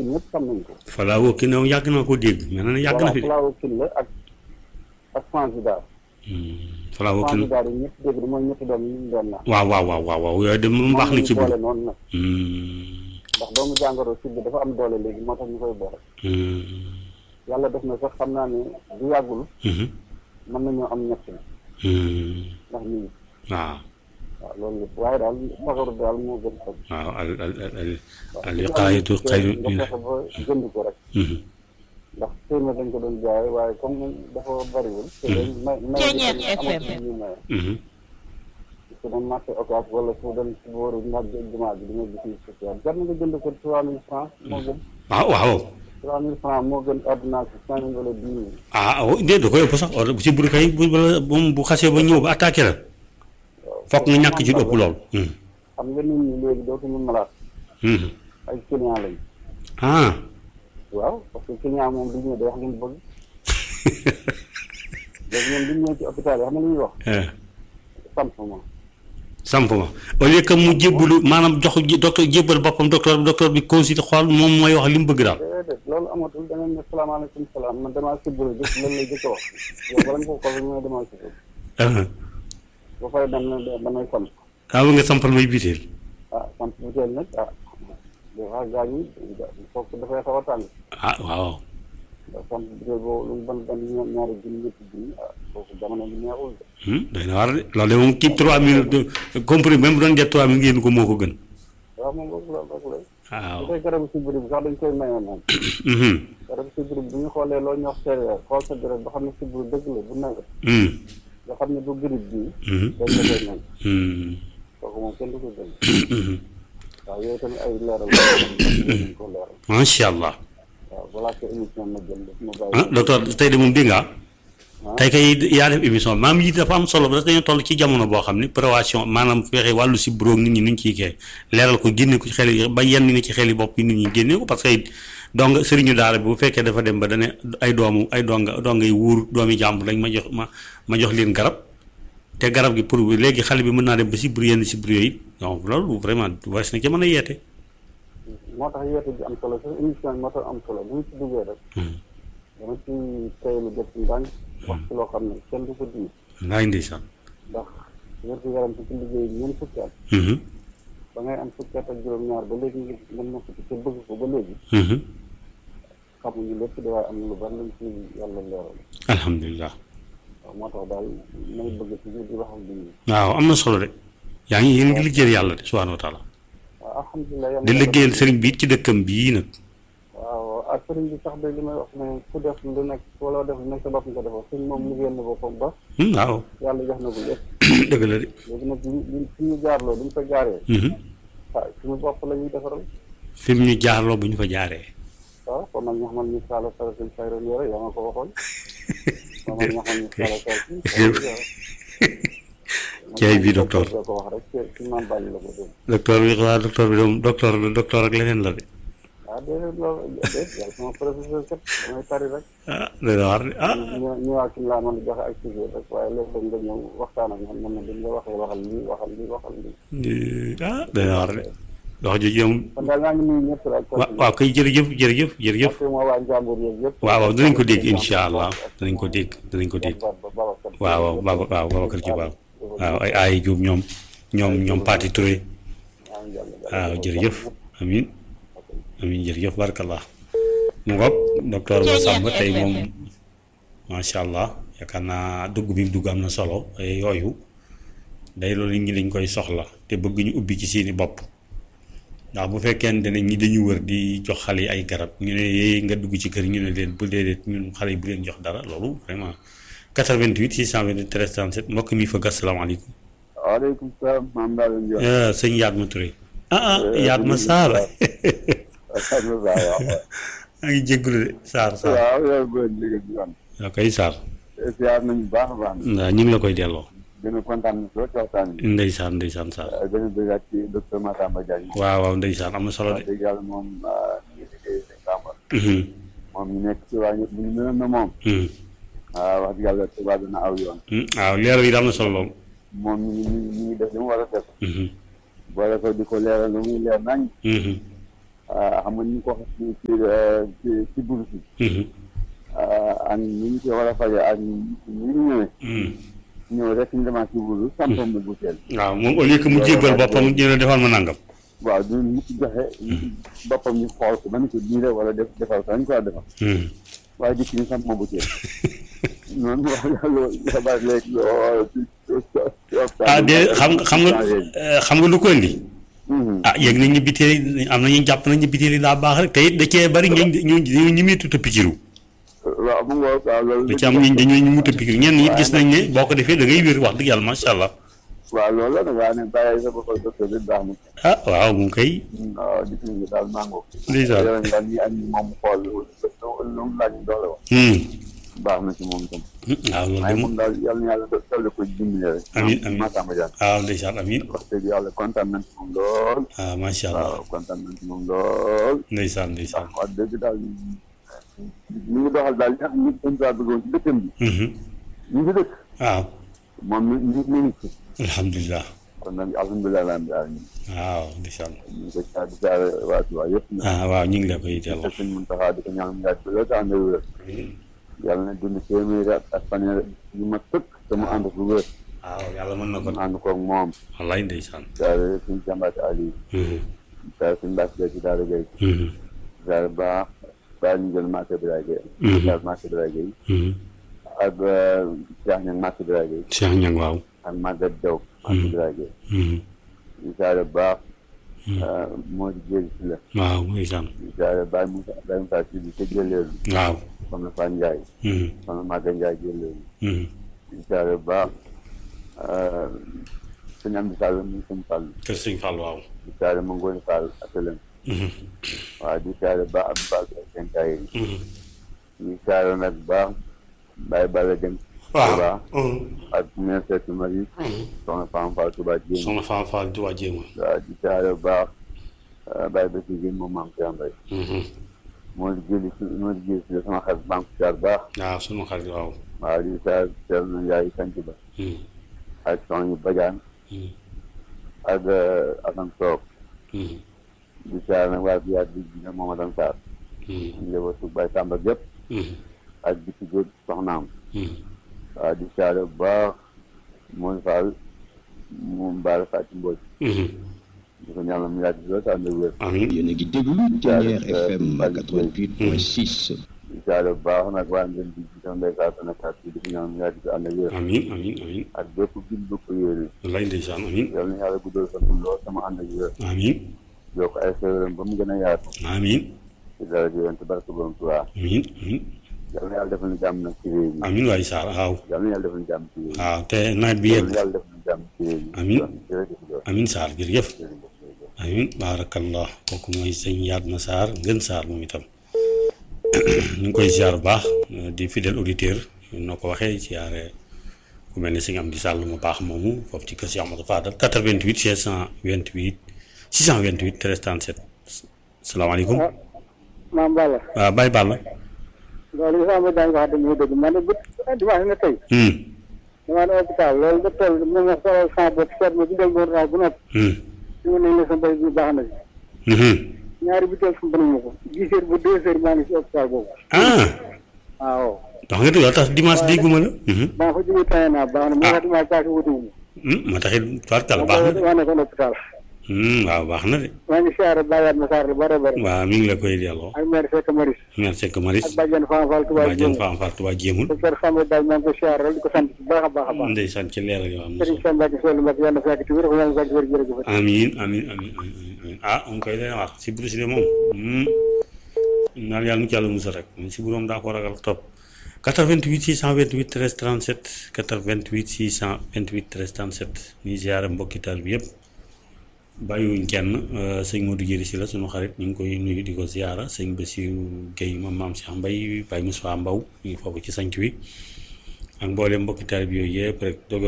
ñëpp xam nañ ko. Fala wokki ne yàgg naa ko dégg mais na yàgg na fi de. Fala Wokil la ak ak Fansidar. Fala wokki na Fansidar yi ñëpp dégg mooy ñetti doom yi ñu doon naan. waaw waaw waaw waaw waaw yooyu de moom baax na ci boole biir. noonu nag ndax doomu jàngoro si bi dafa am doole léegi moo tax ñu koy boole. yàlla def na sax xam naa ne du yàggul mën nañoo am ñett ndax ñu ngi waaw waaw loolu lépp waaye daal fagaru daal moo gën faj. waaw al al al al wiqaayatu xayru nga fexe ba jënd ko rek. ndax téeméer dañ ko doon jaay waaye comme dafa bariwul. te dañ may may FM. ñu maye. su doon marché occas wala su doon si booru naaj jumaa bi di nga gis ni social jar na nga jënd ko trois mille francs moo gën. waaw waaw trois mille francs moo gën ordonnance bi cinq mille wala dix mille. ah oh déedéet da koy ëpp sax or si buru kay bu bala moom bu xasee ba ñëw ba attaqué la fokk nga ñàkk ci lu ëpp lool. xam nga nit ñi léegi dootuñu malaat ay client lañ. ah waaw parce que client moom du ñëw day wax li mu bëgg. léegi ñoom du ñëw ci hôpital yi xam nga lu ñuy wax. sant ma. samp ma au lieu que mu jébbalu maanaam jox docteur jébbal boppam docteur docteur bi consulté xool moom mooy wax li mu bëgg daal. déedéet loolu amatul da ngeen ne salaamaaleykum salaam man damaa sibbiru jëf loolu lay jëkk a wax yow bala nga ko xool ñu ne damaa sibbiru ba fay dem na damay sant ah nga sampal may biteel. ah sant bu teel nag ah des fois gaañ yi foofu dafay xaw a tàng ah waaw. ndax sant bu teel boobu lu mu ban ban ña- ñaari junni ñetti junni ah foofu jamono bi neexul de doy na war de loolu de moom kii 3000 compris même bu doon jet 3000 ngeen ko moo ko gën. waaw moom boobu la boobu la waaw. bu dee garabu sibbiru bi sax dañ koy maye moom garabu sibbiru bi bu ñu xoolee loo ñu wax céréale xool sa deret ba xam ne sibbiru dëgg la bu nawet nga xam ne du grippe bii dañ la koy may kooku moom kenn du ko jël waaw yooyu tamit ay leeral la nañ ko leeral macha allah. waaw balaa ko émission ma jël daf ma ah bàyyi docteur tey de moom dégg nga tey kay yaa def émission maam yi dafa am solo parce que dañoo toll ci jamono boo xam ne prévention maanaam fexe wàllu si buróog nit ñi nuñ ciy kee leeral ko génne ko ci xel yi ba yenn ni ci xel yi bopp yi nit ñi génne ko parce que donc sëriñu daara bi bu fekkee dafa dem ba dane ay doomu ay donga dongay wuur doomi jàmbur lañ ma jox ma ma jox leen garab te garab gi pour léegi xale bi mën naa dem ba si bur yenn si bur yooyu donc loolu vraiment waris na ci mën a yeete moo tax yeete bi am solo sax émission bi moo tax am solo bu ñu ci duggee rek dama ci teylu jot ci ndànk wax ci loo xam ne kenn du ko diir ngaay ndeysaan ndax wér gu yaram ci ci liggéey ñeent fukki at ba ngay am fukki at ak juróom-ñaar ba léegi nga nga nekk ci te bëgg ko ba léegi xamuñu lépp de waaye am na lu bari luñ ci yàlla leeral alhamdulilah waaw moo tax daal may bëgg ci di wax ak nit ñi waaw am na solo de yaa ngi yéen ngi liggéeyal yàlla de subhanahu wa taala waaw alhamdulilah yàlla di liggéeyal sëriñ bi it ci dëkkam bii nag waaw ak sëriñ bi sax de li may wax ne ku def lu nekk wala def lu nekk sa bopp nga defal sëñ moom liggéeyal na boppam ba Hmm, waaw yàlla jox na ko lépp dëgg la de léegi nag li li fi ñu jaarloo duñ fa jaaree waaw suñu bopp la ñuy defaral fi mu ñu jaarloo bu ñu fa jaaree waaw kon nag ñu xamal ñu saala sara seen sayron yore yaa ma ko waxoon xamal ñu xamal ñu saala sara si Jaay bi docteur. doo ko wax rek ci ci maam bàyyi la ko dégg docteur bi waa docteur bi moom docteur la docteur ak leneen la de waaw déedéet loolu déet yàlla sama professeur kat damay tari rek ah doy na waar de ah ñu ñëwaat ci laa mën a joxe ak sujet rek waaye léeg-léeg nga ñëw waxtaan ak ñoom mën na dañ la waxee waxal lii waxal lii waxal lii ah doy na waar de wax jooju moom kon daal maa ngi nuyu ñëpp rek wa- waaw kay jërëjëf jërëjëf jërëjëf parce que moo waa njàmbur yeeg yëpp waaw waaw dinañ ko dégg incha allah dinañ ko dégg dinañ ko dégg waaw waaw Baba waaw Babacar Diop waaw waaw ay ay Diop ñoom ñoom ñoom Pati Touré waaw jërëjëf amin amin jërëjëf barakallah mu ngoog docteur Massamba tey moom macha allah yaakaar naa dugg bi mu dugg am na solo ay yooyu day loolu nit ñi dañ koy soxla te bëgg ñu ubbi ci seeni bopp ndax bu fekkente ne ñi dañu wër di jox xale yi ay garab ñu ne yee nga dugg ci kër ñu ne leen bu déedéet ñun xale yi bu leen jox dara loolu vraiment 88 628 13 37 mbokk mi fa gas salaamaaleykum. waaleykum salaam maam Ndao Ndiol. ah sëñ Yatma Touré. ah ah Yatma Sarr. waaw maa ngi jégalu de Sarr Sarr. waaw yow booy liggéey bi yoon. waaw kay Sarr. siyaar nañu baax a baax. waaw ñu ngi la koy delloo. gën a kontaan na soo ci waxtaan bi. ndeysaan ndeysaan Sarr. gën a bëggaat ci docteur Massamba Diagne. waaw waaw ndeysaan am na solo wax de. dëgg yàlla moom ñu ngi liggéey seen Samba. Mhm, moom ñu nekk ci waa ñëpp bu ñu mënoon na moom. mhm, waaw wax dëgg yàlla tubaab dina aw yoon. mhm. waaw leeral yi am na solo lool. moom ñu ngi ñu ngi def li mu war a def. Mhm, boole ko di ko leeral lu muy leer nañ. mhm, xam nga ñu ko wax ci ci ci ci bourse yi ak ni ñu ko war a faje ak ni ñu ñëwee ñëw rek ñu demaat ci bourse sampam bu butéel waaw moom au lieu que mu jébbal boppam ñu ne defal ma nangam waaw du mu ci joxe boppam ñu xool ko ba ni ko diire wala def defal ko dañ ko war a defal waaye dikk ñu samp ma butéel noonu wax loolu bari léegi ah de xam nga xam nga xam nga lu ko indi ah yéeg nañ ñu biteel am nañu jàpp nañ ñu biteel yi daa baax rek te it da cee bari ñu ñu ñu ñimeetu te pikiru waaw mu ngoog waaw loolu da ci am ñu dañoo ñu mut a pikiru ñenn ñi gis nañ ne boo ko defee da ngay wér wax dëgg yàlla macha allah waaw loolu la nag waaye nag bàyyi sa bopp docteur bi baax na ah waaw mu kay waaw di fi daal mango ndeysaan yore nga ni ak moom xool lu mu laaj doole wax baax na ci moom tam waaw loolu de waaye moom moom daal yal na yàlla dolli ko dimbali rek Amiin, amiin. Massamba Diagne waaw ndeysaan amiin wax dëgg yàlla kontaan nañ ci moom lool ah macha allah waaw kontaan nañ ci moom lool ndeysaan ndeysaan wax dëgg daal ñu ngi doxal daal li nga xam ne dañ kaa bëggoon ci dëkkam bi ñu ngi dëkk waaw moom mi mi mi ngi ci alhamdulilah kon nag alhamdulilah rabbil alamin waaw ndeysaan ñu ngi ko caa di caa waa Tuubaa yëpp nag ah waaw ñu ngi la koy delloo te suñ Muntaxa di ko ñaan mu yàgg lool te ànd ak wér yàlla na dund téeméeri at ak fanweer yu ma tëkk te mu ànd ko wér waaw yàlla mën na ko mu ànd koog moom wallaay ndeysaan jaare suñ jàmbaate Aliou jaare suñ Mbàkke Gay ci Daara Gay jaare baax baa ñu jël Màkka Biraay Gay jaare Màkka Biraay Gay ak Cheikh Ñang Màkka Biraay Gay Cheikh Ñang waaw ak Maguette Diaw Màkka Biraay Gay jaare baax moo di jéegi si la waaw ndeysaan jaare Baye Moussa Baye Moussa si bi ca jëleelu waaw soxna Fane Ndiaye soxna Maguette Ndiaye jëleelu jaare baax sëñ Amdi Sall mu sëñ Fall kër sëñ Fall waaw di jaare ma Ngoone Fall asalem waaw di jaare baax Abdou Fall ak seen kaay yi di jaare nag baax Baye Balla Dem Touba ak mère Seck Marie soxna Fane Fall Touba Jéem soxna Fall Fall di waa jéema waaw di jaare baax Baye Bassi Guèye moom maam Cheikh Mbaye moo di jëli si moo di jëli si la sama xarit banque jaar baax waaw sunu xarit waaw waaw di jaare Thierno Ndiaye sant ba ak soxna Badiane ak Assane Sow di jaare nag waa biyaat bi dina moom Adama Sarr njabootu Baye Samba gépp ak bi ci góor soxnaam waaw di jaare bu baax mooy Fall moom Baara Fatou Mbodj di ko ñaanal mu yàgg lool te ànd ak wér amiin yéen a ngi déglu Thiéniere FM 88.6 di jaare bu baax nag waa ngeen di ci sama mbéykaat Sénégal bi di ko ñaanal mu yàgg te ànd ak wér amiin amiin amiin ak bépp gil bu ko yéene wallaay ndeysaan amiin yal na yàlla guddal sa dund lool sama ànd ak wér amiin yokk ay xéwalam ba mu gën a yaatu amiin ci dara ji yonent barke borom Tuubaa amiin amiin yal na yàlla defal ñu jàmm nag ci réew mi amiin waay Sarr waaw yal na yàlla defal ñu jàmm ci réew mi waaw te nawet bi yal yegg na yàlla defal ñu jàmm ci réew mi Amiin. jërëjëf Diop amiin Sarr jërëjëf jërëjëf jërëjëf amiin baarakallah kooku mooy sëñ Yatma Sarr ngën Sarr moom itam ñu ngi koy ziar bu baax di fidèle auditeur noo ko waxee ziare ku mel ne sëñ Amdi Sall mu baax moomu foofu ci kër si Amadou Fadal 88 628 628 13 37 salaamaaleykum maam Balla waaw Baye Balla loolu li sama daan wax dañuy dëgg man de bu dimanche na tey hum damaa ne hôpital loolu nga toll mu ma xoolal sama bopp seet ma bindal ma ordonnance bu noppi hum su ma nee la sa mbay bi baax na si hum ñaari butéel fu mu ma ko dix heures ba deux heures maa ngi si hôpital boobu ah waaw wax nga dëgg tax dimanche dégguma la hum maa fa jógee tane naa baax na moo tax dimanche paase wutuwu hum moo taxit tubaarkàlla ma baax na maa nekkoon hôpital hum waaw baax na de maa ngi siyaare bàyyaat ma saar lu bare bare waaw mi ngi la koy delloo ak maire Seck Maris merci que Maris ak bàjjen Fane Fall Touba waa jën Dieng faam far tuba jéemul docteur Samba daal maa ngi ko siyaare rek di ko sant bu baax a baax a baax ndeysaan ci leeral yoo am na Serigne solo Samba Mbacke Sow Mbacke yàlla na fekk ci wér yàlla na fekk ci wér jërëjëf amiin amiin amiin amiin amiin ah on koy leen wax si buru si de moom naan yàlla nu ci yàlla musal rek si buroom daa ko ragal topp 88 628 13 37 88 628 13 37 ñuy ziare mbokki taal bi yëpp bàyyiwuñ kenn sëñ Modou Diéry si la sunu xarit ñu ngi koy nuyu di ko ziara sëñ Bassirou Guèye moom maam Cheikh Mbaye Baye Moussa Mbaw ñu ngi foofu ci sanc wi ak mboolem mbokki taal bi yooyu yëpp rek doog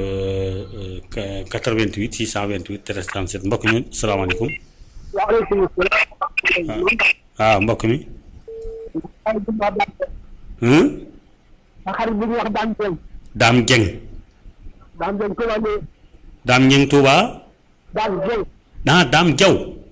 a 88 628 13 37 mbokk mi salaamaaleykum waaleykum salaam. ah mbokk mi ma xarit bi ñuy wax Dame Dieng. Dame Dieng Dame Dieng Touba Ndiaye. Dame Dieng Touba Dame Dieng. ah Dame Diaw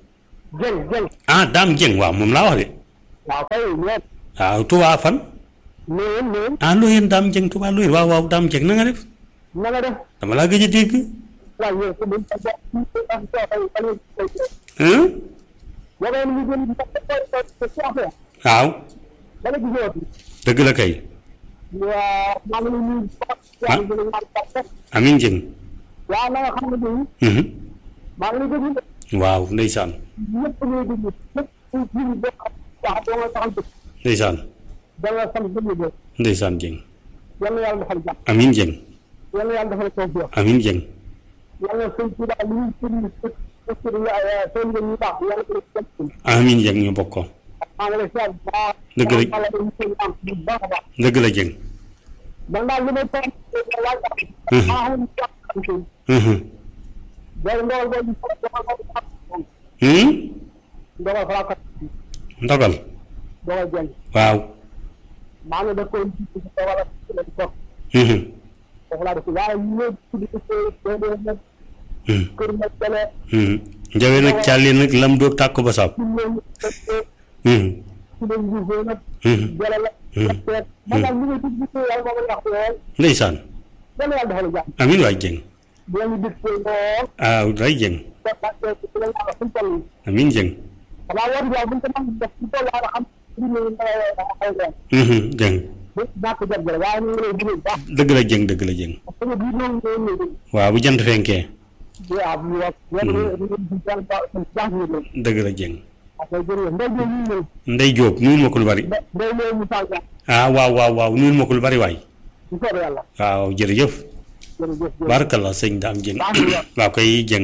Jeng Jeng ah Dame Dieng waaw moom laa wax de waaw kay ñeent waaw Touba fan neen neen ah Loyenne Dame Dieng Touba Loyenne waaw waaw Dame Dieng na nga def na nga def dama laa gëj a dégg waaw yow ko dañ ko jox ak ko ay ay hein boo ko ñu gën ko ko ko ci affaire waaw da nga gisoo dëgg la kay waaw maa ngi nuyu yaa ngi gën a ñaan ko Amin Dieng waaw na nga xam ne nii mhm maa ngi déglu waaw ndeysaan ñëpp ñuy déglu ñëpp ñu ñu bokk wax doo nga taxal dëkk ndeysaan da nga sant déglu de ndeysaan Dieng yal na yàlla defal jàmm Amin Dieng yal na yàlla defal tawfiq Amin Dieng yal na sëñ ci daal li ñuy sëriñ sëriñ sëriñ ñu baax yàlla ko def Amin Dieng ñu bokk ko maa ngi lay seet bu baax Dëgg la. yàlla dañu sëñ am bu baax a baax dëgg la Dieng man daal li may toog laaj Mhm. maa xam ne jàpp mhm day ndogal boobu dogal boobu hmm dogal xalaat ndogal dogal jël waaw maa ngi def ko ci dogal ak ci la toog mhm foofu laa def waaye ñu ñëw ci di ko dee nag mhm kër nag dale mhm njawe nag càlli nag lam doog tàkk ba sab ci leen ci mhm leen gisee nag mhm jële la teet man daal li ngay tudd ci yàlla moo ma wax lool ndeysaan yàlla yàlla defal jàmm Amin waay Dieng boo ñu dig ko lool ah day Dieng te parce que ci la yàlla fu mu toll nii Amin Dieng xanaa woote daal bu ñu ko mën def ci toll yàlla xam ci ñu ay ren mhm Dieng bu ñàkk jot jële waaye ñu ngi lay digal baax dëgg la Dieng dëgg la Dieng parce que bii noonu ñoo ñëw dégg waaw bu jant fenkee waaw bu wax yéen yéen jàng ñu leen dëgg la Dieng parce que jërëjëf ndey ñëw ñu ñëw Ndey Jóob nuyul ma ko lu bari ndey ñëw mu sànq ah waaw waaw waaw nuyul ma ko lu bari waay bu soobee yàlla waaw jërëjëf jërëjëf barakallah sëñ Dame Dieng waaw koy Dieng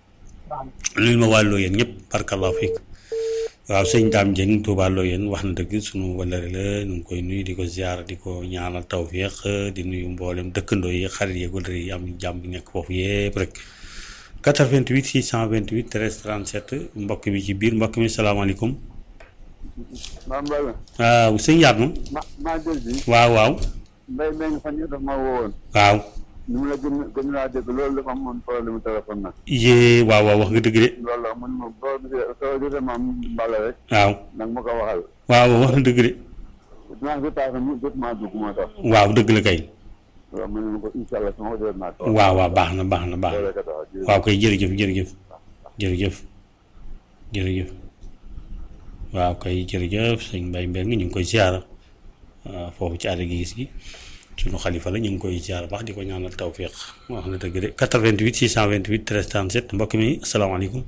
nuyul ma wàlloo yéen ñëpp barakallah fiik waaw sëñ Dame Dieng Touba Loyenne wax na dëgg sunu wallare la ñu ngi koy nuyu di ko ziar di ko ñaanal tawfiq di nuyu mboolem dëkkandoo yi xarit yi wallare yi am jàmm bi nekk foofu yëpp rek 88 628 13 37 mbokk mi ci biir mbokk mi salaamaaleykum maam Mbaye waaw sëñ Yatma ma maa jël si waaw waaw mbay mbay fan yii daf ma woowoon waaw ni mu la gën gën laa dégg loolu dafa amoon problème téléphone nag yee waaw waaw wax nga dëgg de loolu la mun ma boo gisee soo gisee maam Mballa rek waaw nag ma ko waxal waaw wax na dëgg de dinaa ko tax mu jot maa dugg moo tax waaw dëgg la kay waaw mu ne ma ko incha allah sama ko jot naa ko waaw waaw baax na baax na baax na loolu ka tax jërëjëf. waaw koy jërëjëf jërëjëf jërëjëf jërëjëf waaw kay jërëjëf sëñ Mbaye Mbengue ñu ngi koy ziara waaw foofu ci àll gi gis gi sunu xalifa la ñu ngi koy ziara baax di ko ñaanal tawfiq wax na dëgg de 88 628 13 37 mbokk mi asalaamaaleykum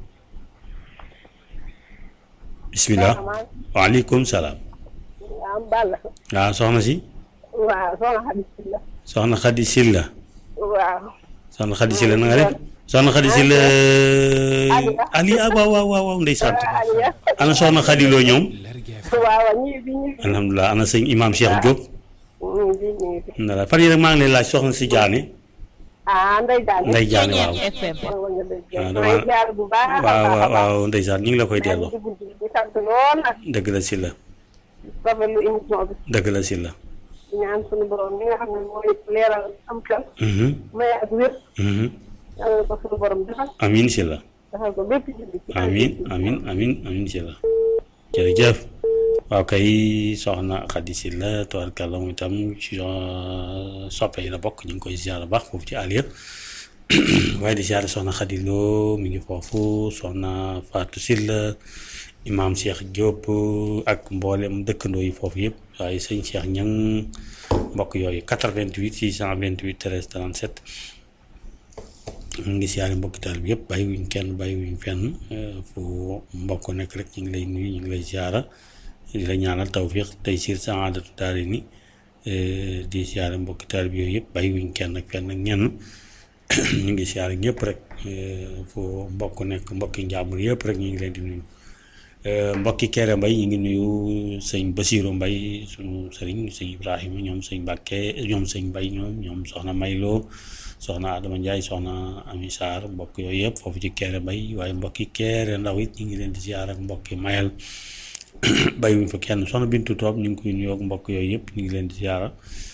bismillah waaleykum salaam waaw Balla waaw soxna si waaw soxna Xadi la soxna Xadi Silla waaw soxna Xadi Silla na nga def soxna Xadi Silla Ali ah waaw waaw waaw waaw ndeysaan Aliya ana soxna Xadi loo ñoom waaw ñii bi ñu alhamdulilah ana sëñ imam Cheikh Diop ñu bi ñu ndala fan yii rek maa ngi lay laaj soxna si Jaane ah Ndeye Diagne Ndey Jaane waaw waaw nga dëgg Ah, maa dama- ngi jaar bu baax a waaw baax a waaw baax waaw ndeysaan ñu ngi la koy delloo di guddi di sant lool nag dëgg la si la rafetlu émission bi dëgg la si la di ñaan suñu borom mi nga xam ne mooy leeral am xel Mhm, may ak wér mhm. yàlla na ko suñu borom defal amin si la defal ko bépp jullit ci amin amin amin amin si la jërëjëf waaw kay soxna Xadi si la tabarkàlla moom itam ci euh, soppe yi la bokk ñu ngi koy ziar baax foofu ci Aliya waaye di ziar soxna Xadi Lo mi ngi foofu soxna Fatou Silla imaam Cheikh Diop ak mboolem dëkkandoo yi foofu yëpp waaye sëñ Cheikh Ñang mbokk yooyu 88 628 13 37 ñu ngi siyaare mbokki taal bi yëpp bàyyiwuñ kenn bàyyiwuñ fenn eh, fu mbokk nekk rek ñu ngi lay nuyu ñu ngi lay siyaara di la ñaanal tawfiq tey siir saadatu daari ni eh, di siyaare mbokki taal bi yooyu yëpp bàyyiwuñ kenn ak fenn ak ñenn ñu ngi siyaare ñëpp rek eh, fu mbokk nekk mbokki njàmbur yëpp rek ñu ngi leen di nuyu Eh, mbokki Kéré Mbay ñu ngi nuyu sëñ Basiiru Mbay sunu sëriñ sëñ Ibrahima ñoom sëñ Mbàkke ñoom sëñ Mbay ñoom ñoom soxna Mayloo soxna Adama Ndiaye soxna Ami Sarr mbokk yooyu yëpp foofu ci Kéré Mbay waaye mbokki Kéré ndaw it ñu ngi leen di ziar ak mbokki Mayel bàyyiwuñ fa kenn soxna Bintu Toob ñu ngi koy nuyoo ak mbokk yooyu yëpp ñu ngi leen di ziar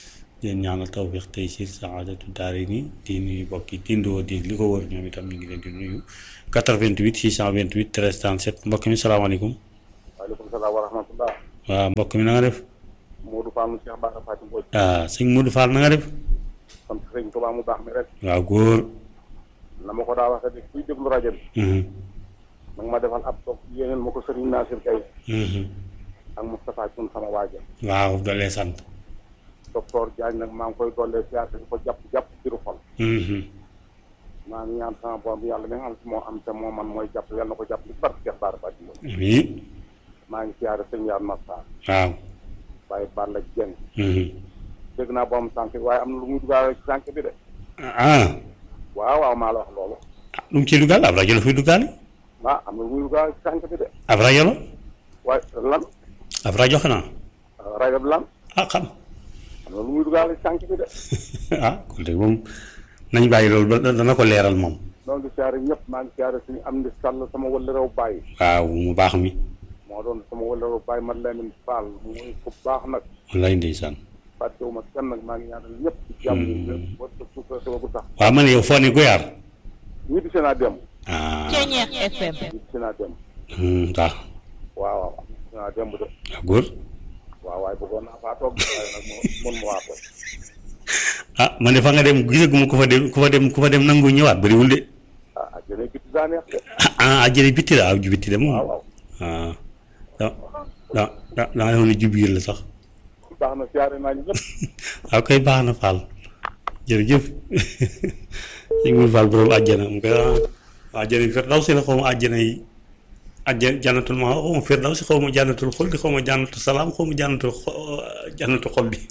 leen ñaanal tawfiq tey siir saadatu daari ni di nuyu mbokki tindoo di li ko wër ñoom itam ñu ngi leen di nuyu 88 628 13 37 mbokk mi salaamaaleykum waaleykum salaam wa rahmatullah waaw mbokk mi na nga def Modou Fall mu Cheikh Bara Fatim Mbodj ah sëñ Modou Fall na nga def sant sëñ Tuubaa mu baax mi rek waaw góor na ma ko daa waxee ni kuy déglu rajo bi Mhm, nag ma defal ab toog yéeneen ma ko sëriñ Nasir Kay mhm. ak Moustapha Thioune sama waaja waaw dolee sant docteur Diagne nag maa ngi koy dollee siyaar di ko jàpp jàpp biru xol Mhm. maa ngi ñaan sama borom bi yàlla mi nga xam si moo am te moo man mooy jàpp yàlla na ko jàpp li barke Cheikh Bara Fatim Mbodj amiin maa ngi siyaare sëñ Yaan Massa waaw waaye Balla Dieng Mhm. dégg naa borom sànq waaye am na lu muy dugaale ci sànq bi de ah waaw waaw maa la wax loolu lu mu ciy dugal ab rajo la fuy dugaale ah am na lu muy dugaale ci sànq bi de ab rajo la waaye lan ab rajo xanaa rajo bi lan ah xam am na lu muy dugaale ci sànq bi de ah kon de moom nañ bàyyi loolu ba dana ko leeral moom noo ngi siyaare ñëpp maa ngi siyaare suñu am di sàll sama wëla rew bàyyi waaw mu baax mi moo doon sama wëla rew bàyyi man Lamine Fall muy ku baax nag wallaay ndeysaan fàttewuma kenn nag maa ngi ñaanal ñëpp ci jàmm yi ba suuka sama bu sax waaw man yow foo ne goyaar ñi di seen a dem ah Ceñeex FM. ñi di seen a dem hmm, waaw waaw waaw seen a dem bu de waaw góor waaw waaye bëggoon naa faa toog waaye nag mo mën ma waa toog ah man de fa nga dem gisaguma ku fa dem ku fa dem ku fa dem nangu ñëwaat bëriwul de ah ah jëne biti daa neex de ah ah jële bitti la ah ju bitti de moom waaw waaw ah da da da da nga defoon ne jubiir la sax baax na siyaare naa ñu ñëpp waaw koy baax na Fall jërëjëf sëñ Mourou Fall borom àjjana mu koy ah àjjana Firdawsi la xaw ma àjjana yi àjjana jànnatul ma xaw ma Firdawsi xaw ma jànnatul xol di xaw ma jànnatul salaam xaw ma jànnatul xo- jànnatul xol bi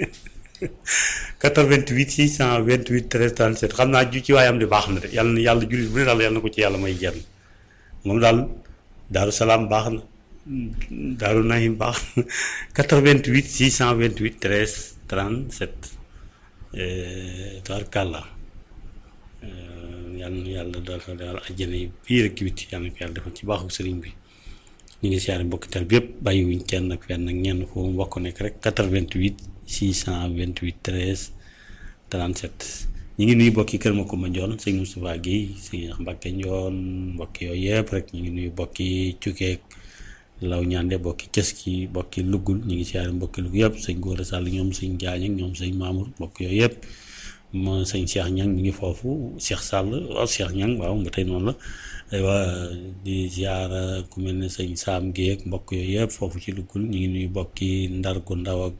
88 628 13 37 xam naa ju ci waayam di baax na de yàlla na yàlla jullit bu ne daal yàlla na ko ci yàlla may jenn moom daal daaru salaam baax na daaru nahim baax na 88 628 13 37 tabarkàlla yàlla na yàlla daal daal àjjana yi biir ak biti yàlla na ko yàlla defal ci baaxu sëriñ bi ñu ngi siyaare mbokki tal bi yëpp bàyyiwuñ kenn ak fenn ak ñenn foofu mbokk nekk rek 88 628 13 37 ñu ngi nuyu mbokki kër ma ko ma njoon sëñ Moustapha Guèye sëñ Mbacke Njoon mbokki yooyu yëpp rek ñu ngi nuyu mbokki Cukeek law ñaande mbokki Cëski mbokki Lugul ñu ngi siyaare mbokki Lugul yëpp sëñ Góora Sall ñoom sëñ Jaañ ak ñoom sëñ Mamour mbokk yooyu yëpp ma sëñ Cheikh Ñang ñu ngi foofu Cheikh Sall waaw Cheikh Ñang waaw ba tey noonu la aywa di ziara ku mel ne sëñ Saam Guèye ak mbokk yooyu yëpp foofu ci Lugul ñu ngi nuyu mbokki Ndar gu ndaw ak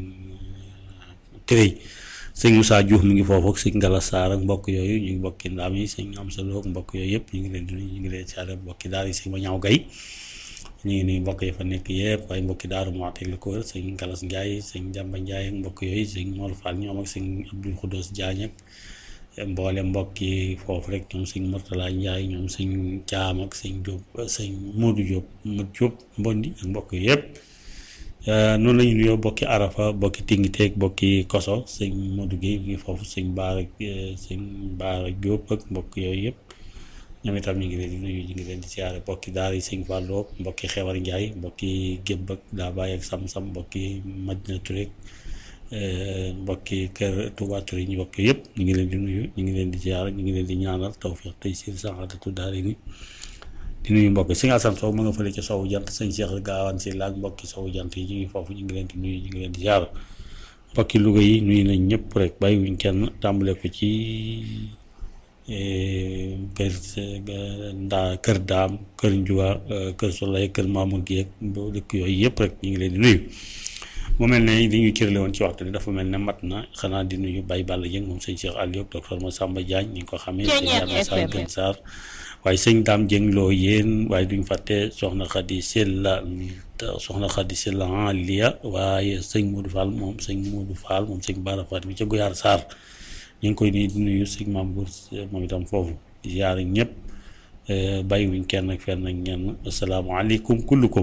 Tërëy sëñ Moussa Diouf mi ngi foofu ak sëñ Ngala Sarr ak mbokk yooyu ñu ngi mbokki ndaam yi sëñ Amsa Lo ak mbokk yooyu yëpp ñu ngi leen di nuyu ñu ngi leen siyaare mbokki daal yi sëñ ma ñaaw gay ñu ngi nuyu mbokk yi fa nekk yëpp waaye mbokki daaru Muxti la ko wër sëñ Galas Ndiaye sëñ Jàmba Ndiaye ak mbokk yooyu sëñ Mor Fall ñoom ak sëñ Abdul Xudos Diagne ak mboole mbokk yi foofu rek ñoom sëñ Mortala Ndiaye ñoom sëñ Caam ak sëñ Diop sëñ Modou Diop Modou Diop Mbondi ak mbokk yi yëpp noonu la ñu nuyoo bokki arafa bokki tingiteeg bokki koso sëñ Modou Guèye mi ngi foofu sëñ Baara sëñ Baara Diop ak mbokk yooyu yëpp ñoom itam ñu ngi leen di nuyu ñu ngi leen di siyaare bokki daara yi sëñ Fallou mbokki Xewar Ndiaye mbokki Gébb ak daa bàyyi ak Sam-Sam mbokki Madina Touré mbokki kër Touba Touré ñu mbokk yëpp ñu ngi leen di nuyu ñu ngi leen di siyaare ñu ngi leen di ñaanal tawfiq tey si saxaatatu daara yi di nuyu mbokk sëñ Assane Sow ma nga fële ca sowu jant sëñ Cheikh Gaawaan si laag mbokki sowu jant yi ñu ngi foofu ñu ngi leen di nuyu ñu ngi leen di jaar mbokki Louga yi nuyu nañ ñëpp rek bàyyiwuñ kenn tàmbale ko ci kër ndaa kër daam kër Njuga kër Solay kër Mamour gi ak dëkk yooyu yëpp rek ñu ngi leen di nuyu mu mel ne li ñu cërale woon ci waxtu bi dafa mel ne mat na xanaa di nuyu Baye Balla Dieng moom sëñ Cheikh Aliou docteur Massamba Diagne ñi nga ko xamee sëñ Yàlla Sarr Gën Sarr waaye sëñ daam jëng loo yéen waaye duñ fàtte soxna Xadi Sella soxna Xadi Sella en lia waaye sëñ Modou Fall moom sëñ Modou Fall moom sëñ Bara Faat mi ca Goyaar Sarr ñu ngi koy nuyu di nuyu sëñ Maam Gour moom itam foofu di ziare ñëpp bàyyiwuñ kenn ak fenn ak ñenn asalaamaaleykum kullukum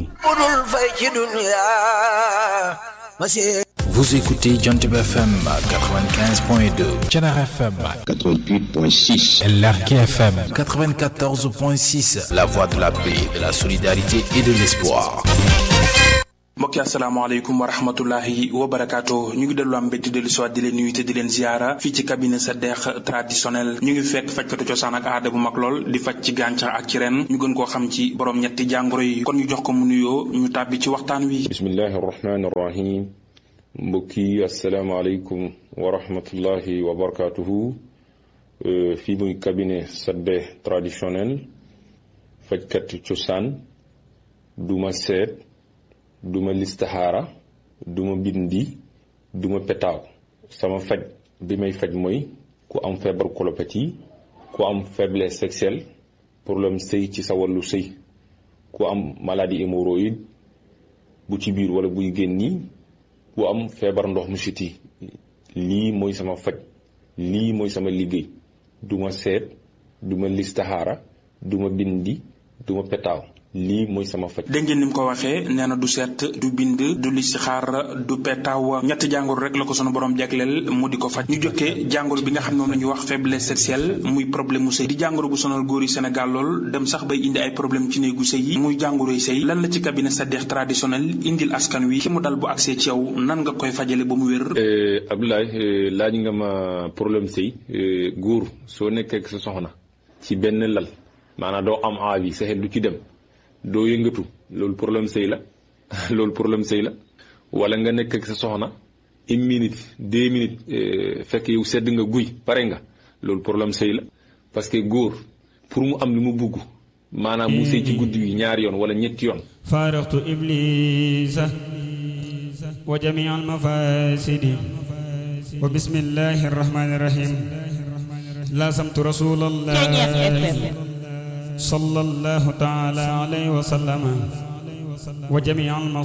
Vous écoutez Jantib FM 95.2, Tchanar FM 88.6, LRK FM 94.6, La Voix de la paix, de la solidarité et de l'espoir. mbokk mbokki asalaamaaleykum wa rahmatullahi wa barakaatu ñu ngi dellu am mbégte dellu siwaat di leen nuyu te di leen ziara fii ci cabinet sa deex traditionnel ñu ngi fekk fajkatu cosaan ak aada bu mag lool di faj ci gàncax ak ci ren ñu gën koo xam ci borom ñetti jàngoro yi kon ñu jox ko mu nuyoo ñu tàbbi ci waxtaan wi bismillahi arrahmani arrahim mbokki asalaamaaleykum wa rahmatullahi wa barakaatuhu fii muy cabinet sa deex traditionnel fajkatu cosaan duma seet duma listaxaara duma bindi duma petaaw sama faj bi may faj mooy ku am feebar colopathie ku am faiblesse sexuelle problème sëy ci sa wàllu sëy ku am maladie hémorroïde bu ci biir wala buy génni ku am feebar ndox mu siti lii mooy sama faj lii mooy sama liggéey duma seet duma listaxaara duma bindi duma petaaw lii mooy sama faj. dégg ngeen ni mu ko waxee nee na du seet du bind du listixaar du petaaw ñetti jàngoro rek la ko sunu borom jagleel mu di ko faj ñu jokkee jàngoro bi nga xam ne moom la ñuy wax faiblesse sexuelle muy problème mu sëy di jàngoro bu sonal góor yi Sénégal lool dem sax bay indi ay problème ci néegu sëy yi muy jàngoroy sëy lan la ci cabinet sa deex traditionnel indil askan wi ki mu dal bu accès ci yow nan nga koy fajale ba mu wér. Abdoulaye laaj nga ma problème sëy góor soo nekkee ak sa soxna ci benn lal maanaam doo am envie sa xel du ci dem. doo yëngatu loolu problème sëy la loolu problème sëy la wala nga nekk ak sa soxna une minute deux minutes fekk yow sedd nga guy pare nga loolu problème sëy la parce que góor pour mu am li mu bugg maanaam mu sëy ci guddi wi ñaari yoon wala ñetti yoon faaraxtu iblisa wa jamii al mafasidi wa bismillahi arrahmani irrahim laasamtu rasulallah صلى الله تعالى عليه وسلم وجميع المصائب